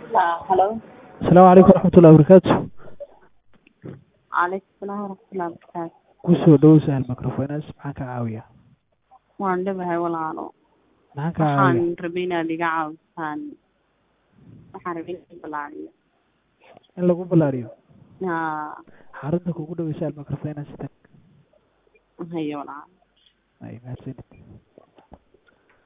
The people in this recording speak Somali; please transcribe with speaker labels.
Speaker 1: halo
Speaker 2: asalaamu calaykum waraxmatullahi wabarakaatu
Speaker 1: calaykum salaam waraxmatullahi wabarakaatu
Speaker 2: kusoo dhowow sahal microfinance maxaan ka caawiyaa
Speaker 1: waan dhabahay walaalo
Speaker 2: maxaan ka
Speaker 1: waxaan
Speaker 2: caawiyaa
Speaker 1: rabay inaad iga caawisaan waxaan rabay inaan balaariyo
Speaker 2: in lagu ballaariyo
Speaker 1: haa
Speaker 2: xarunta kugu dhawey sahal microfinance tag
Speaker 1: hayo walaalo
Speaker 2: ay mahadsanid